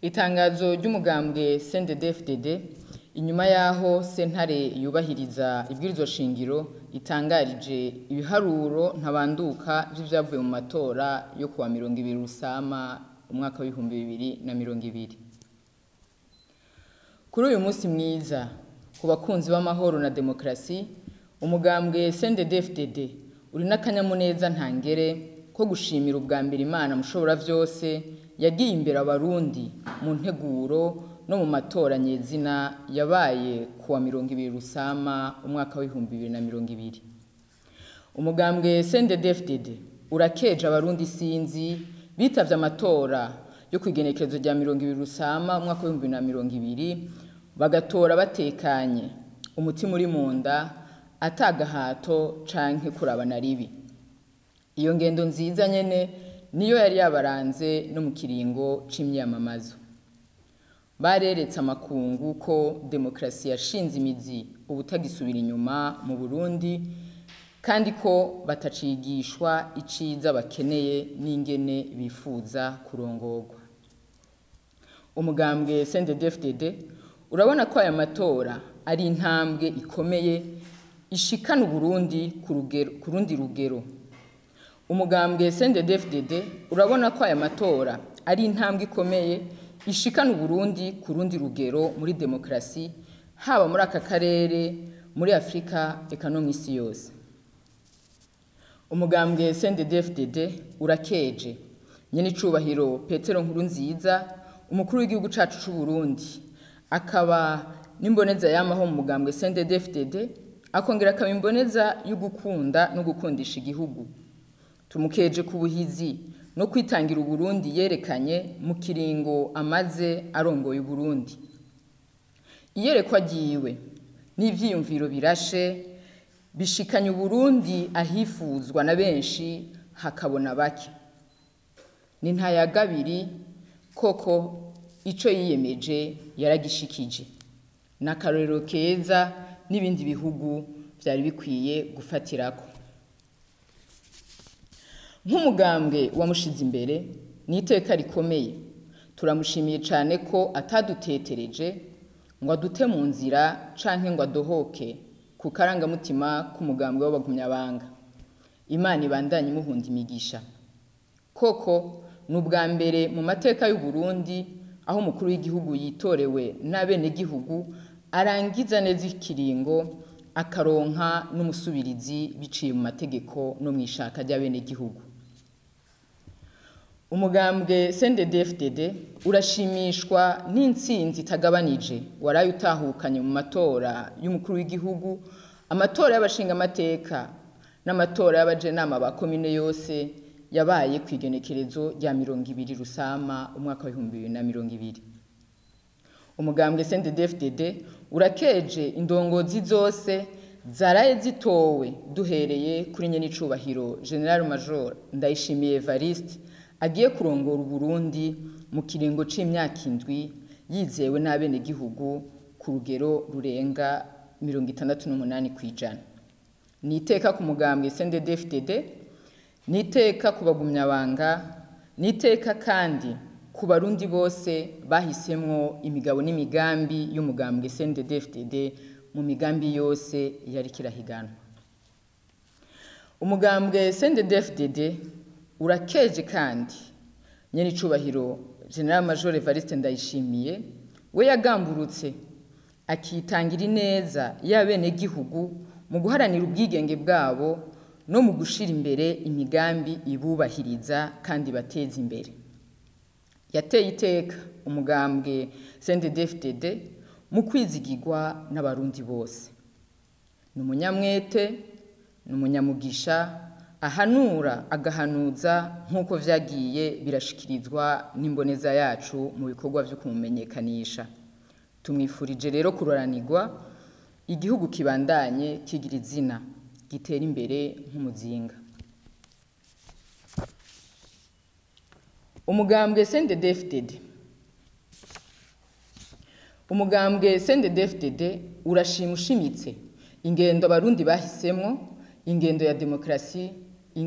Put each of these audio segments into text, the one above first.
Itangazo ry'umugambwe CNDD-FDD inyuma yaho sentare yubahiriza ibwirizwa shingiro itangarije ibiharuro ntabanduka vy'ivyavuye mu matora yo kuwa mirongo ibiri Rusama umwaka w'ibihumbi bibiri na mirongo ibiri. Kuri uyu musi mwiza ku bakunzi b'amahoro na demokarasi, umugambwe CNDD-FDD uri n'akanyamuneza ntangere ko gushimira ubwa mbere Imana mushobora vyose yagiye imbere abarundi mu nteguro no mu matora nyezina yabaye kuwa mirongo ibiri Rusama umwaka w'ibihumbi bibiri na mirongo ibiri. Umugambwe CNDD-FDD urakeje abarundi sinzi bitavye amatora yo kw'igenekerezo rya mirongo ibiri Rusama umwaka w'ibihumbi bibiri na mirongo ibiri, bagatora batekanye, umutima uri mu nda, ata gahato canke kurabana ribi. Iyo ngendo nziza nyene niyo yari yabaranze no mu kiringo c'imyamamazo. Bareretse amakungu ko demokarasi yashinze imizi ubutagisubira inyuma mu Burundi, kandi ko batacigishwa iciza bakeneye n'ingene bifuza kurongorwa. Umugambwe CNDD-FDD urabona ko aya matora ari intambwe ikomeye ishikana Uburundi ku rundi rugero. Umugambwe CNDD-FDD urabona ko aya matora ari intambwe ikomeye ishikana Uburundi ku rundi rugero muri demokarasi, haba muri aka karere, muri Afrika, eka no mw'isi yose. Umugambwe CNDD-FDD urakeje nyen'icubahiro Petero Nkurunziza, umukuru w'igihugu cacu c'Uburundi, akaba n'imboneza yamaho mu mugambwe CNDD-FDD, akongera akaba imboneza y'ugukunda no gukundisha igihugu. Tumukeje ku buhizi no kwitangira Uburundi yerekanye mu kiringo amaze arongoye Uburundi. Iyerekwa ryiwe n'ivyiyumviro birashe bishikanye Uburundi ahifuzwa na benshi hakabona bake. Ni ntayagabiri koko ico yiyemeje yaragishikije. Ni akarorero keza n'ibindi bihugu vyari bikwiye gufatirako. Nk'umugambwe wamushize imbere, ni iteka rikomeye. Turamushimiye cane ko atadutetereje ngo adute mu nzira canke ngo adohoke ku karangamutima k'umugambwe w'abagumyabanga. Imana ibandanye imuhunda imigisha. Koko ni ubwa mbere mu mateka y'Uburundi aho umukuru w'igihugu yitorewe n'abenegihugu arangiza neza ikiringo akaronka n'umusubirizi biciye mu mategeko no mw'ishaka ry'abenegihugu. Umugambwe CNDD-FDD urashimishwa n'intsinzi itagabanije waraye utahukanye mu matora y'umukuru w'igihugu, amatora y'abashingamateka n'amatora y'abajenama ba komine yose yabaye kw'igenekerezo rya mirongo ibiri Rusama umwaka w'ibihumbi bibiri na mirongo ibiri. Umugambwe CNDD-FDD urakeje indongozi zose zaraye zitowe duhereye kuri nyen'icubahiro General Major Ndayishimiye Evariste agiye kurongora Uburundi mu kiringo c'imyaka indwi yizewe n'abenegihugu ku rugero rurenga mirongo itandatu n'umunani kw'ijana. Ni iteka ku mugambwe CNDD-FDD, ni iteka ku bagumyabanga, ni iteka kandi ku barundi bose bahisemwo imigabo n'imigambi y'umugambwe CNDD-FDD mu migambi yose yariko irahiganwa. Umugambwe CNDD-FDD urakeje kandi nyen'icubahiro General Major Evariste Ndayishimiye, we yagamburutse akitangira ineza y'abenegihugu mu guharanira ubwigenge bwabo no mu gushira imbere imigambi ibubahiriza kandi ibateza imbere. Yateye iteka umugambwe CNDD-FDD mu kwizigirwa n'abarundi bose. Ni umunyamwete, ni umunyamugisha, ahanura agahanuza nk'uko vyagiye birashikirizwa n'imboneza yacu mu bikorwa vyo kumumenyekanisha. Tumwifurije rero kuroranirwa, igihugu kibandanye kigira izina, gitere imbere nk'umuzinga. Umugambwe CNDD-FDD Umugambwe CNDD-FDD urashima ushimitse ingendo abarundi bahisemwo, ingendo ya demokarasi,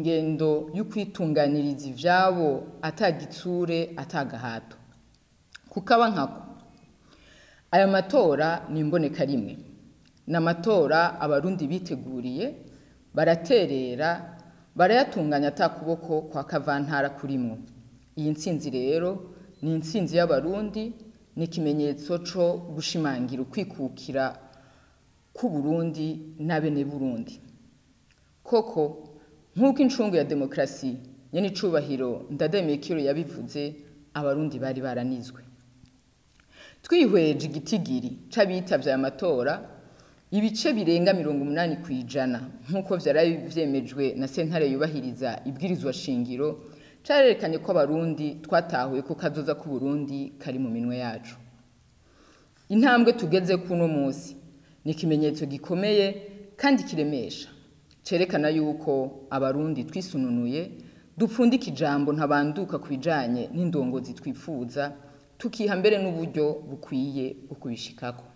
ingendo y'ukwitunganiriza ivyabo ata gitsure ata gahato. kukaba nkako aya matora ni imboneka rimwe ni amatora abarundi biteguriye baraterera barayatunganya ata kuboko kwa kavantara kurimwo iyi ntsinzi rero ni intsinzi y'abarundi ni ikimenyetso co gushimangira ukwikukira k'uburundi n'abene burundi koko nk'uko incungu ya demokarasi nyene icubahiro ndademekiro yabivuze abarundi bari baranizwe twihweje igitigiri c'abitavye aya matora ibice birenga mirongo umunani ku ijana nk'uko vyari vyemejwe na sentare yubahiriza ibwirizwa shingiro carerekanye ko abarundi twatahuye ko kazoza k'uburundi kari mu minwe yacu intambwe tugeze kuno munsi ni ikimenyetso gikomeye kandi kiremesha cerekana yuko abarundi twisununuye dupfundika ijambo ntabanduka ku bijanye n'indongozi twifuza tukiha mbere n'uburyo bukwiye bwo kubishikako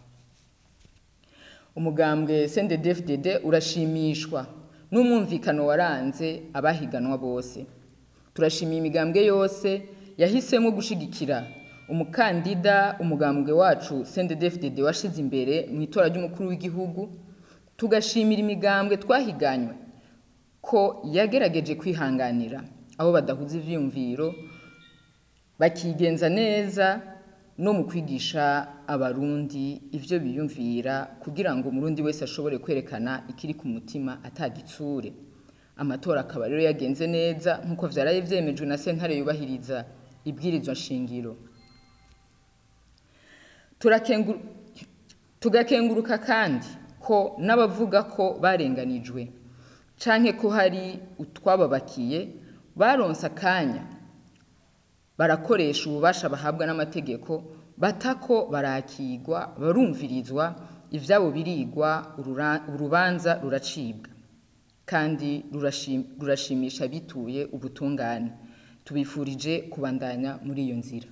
umugambwe CNDD-FDD urashimishwa n'umwumvikano waranze abahiganwa bose turashimiye imigambwe yose yahisemo gushigikira umukandida umugambwe wacu CNDD-FDD washize imbere mu itora ry'umukuru w'igihugu tugashimira imigambwe twahiganywe ko yagerageje kwihanganira abo badahuza ivyiyumviro bakigenza neza no mu kwigisha abarundi ivyo biyumvira kugira ngo umurundi wese ashobore kwerekana ikiri ku mutima atagitsure amatora akaba rero yagenze neza nk'uko vyaraye vyemejwe na sentare yubahiriza ibwirizwa shingiro Turakenguru- tugakenguruka kandi ko n'abavuga ko barenganijwe canke ko hari utwababakiye baronse akanya barakoresha ububasha bahabwa n'amategeko batako barakigwa barumvirizwa ivyabo birigwa urura- urubanza ruracibwa kandi rurashim- rurashimisha bituye ubutungane tubifurije kubandanya muri iyo nzira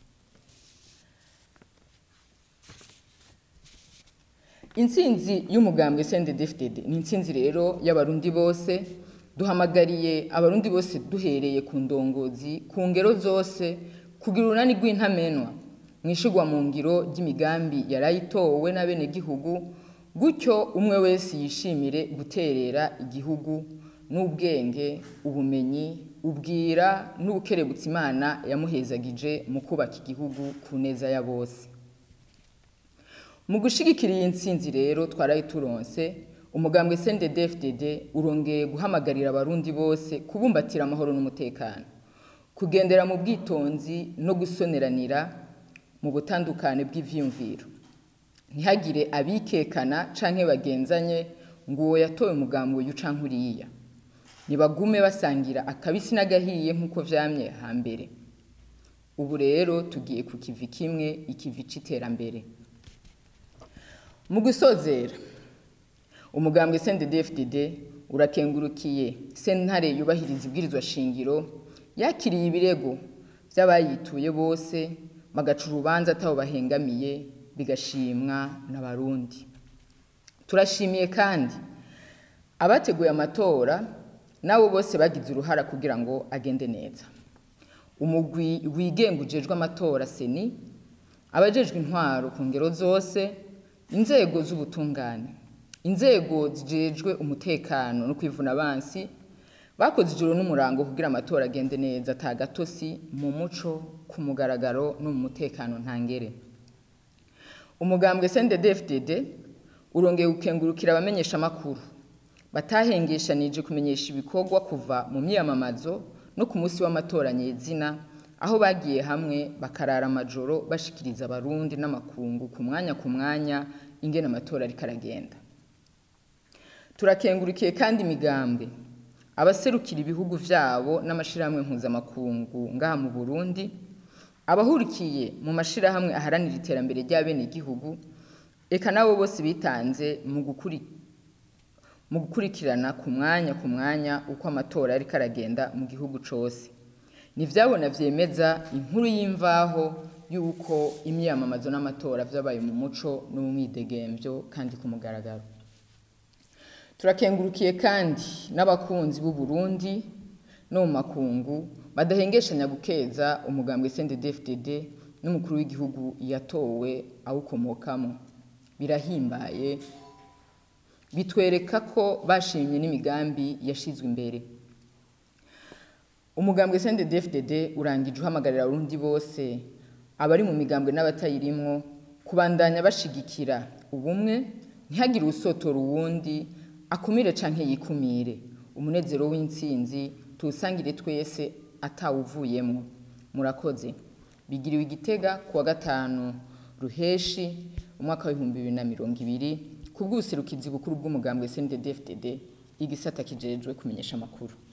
intsinzi y'umugambwe CNDD-FDD ni intsinzi rero y'abarundi bose duhamagariye abarundi bose duhereye ku ndongozi ku ngero zose kugira urunani rw'intamenwa mwishigwa mu ngiro ry'imigambi yarayitowe n'abenegihugu gutyo umwe wese yishimire guterera igihugu n'ubwenge ubumenyi ubwira n'ubukerebutsi imana yamuhezagije mu kubaka igihugu ku neza ya bose mu gushigikira iyi ntsinzi rero twaraye turonse umugambwe CNDD-FDD urongeye guhamagarira abarundi bose kubumbatira amahoro n'umutekano kugendera mu bwitonzi no gusoneranira mu butandukane bw'ivyiyumviro ntihagire abikekana canke bagenzanye ngo uwo yatowe umugambi uyu canke uriya nibagume basangira akabisi n'agahiye nk'uko vyamye hambere ubu rero tugiye ku kivi kimwe ikivi c'iterambere mu gusozera umugambwe CNDD-FDD urakengurukiye sentare yubahiriza ibwirizwa shingiro yakiriye ibirego vy'abayituye bose bagaca urubanza atabo bahengamiye bigashimwa n'abarundi turashimiye kandi abateguye amatora nabo bose bagize uruhara kugira ngo agende neza umugwi wigenga ujejwe amatora seni abajejwe intwaro ku ngero zose inzego z'ubutungane inzego zijejwe umutekano no kwivuna abansi bakoze ijoro n'umurango kugira amatora agende neza ata gatosi mu muco ku mugaragaro no mu mutekano ntangere umugambwe CNDD-FDD urongeye gukengurukira abamenyesha amakuru batahengeshanije kumenyesha ibikorwa kuva mu myiyamamazo no ku munsi w'amatora nyezina aho bagiye hamwe bakarara amajoro bashikiriza abarundi n'amakungu ku mwanya ku mwanya ingene amatora ariko aragenda turakengurikiye kandi imigambwe abaserukira ibihugu vyabo n'amashirahamwe mpuzamakungu ngaha mu Burundi abahurikiye mu mashirahamwe aharanira iterambere ry'abenegihugu eka nabo bose bitanze mu gukuri mu gukurikirana ku mwanya ku mwanya uko amatora ariko aragenda mu gihugu cose nivyabona vyemeza inkuru y'imvaho yuko imyiyamamazo n'amatora vyabaye mu muco no mu mwidegemvyo kandi ku mugaragaro turakengurukiye kandi n'abakunzi b'u Burundi no mu makungu badahengeshanya gukeza umugambwe CNDD-FDD n'umukuru w'igihugu yatowe awukomokamo birahimbaye bitwereka ko bashimye n'imigambi yashizwe imbere umugambwe CNDD-FDD urangije uhamagarira abarundi bose abari mu migambwe n'abatayirimwo kubandanya bashigikira ubumwe ntihagire usotora uwundi akumire canke yikumire umunezero w'intsinzi tuwusangire twese atawuvuyemwo murakoze bigiriwe igitega kuwa gatanu ruheshi umwaka w'ibihumbi bibiri na mirongo ibiri ku bw'ubuserukizi bukuru bw'umugambwe CNDD-FDD igisata kijejwe kumenyesha amakuru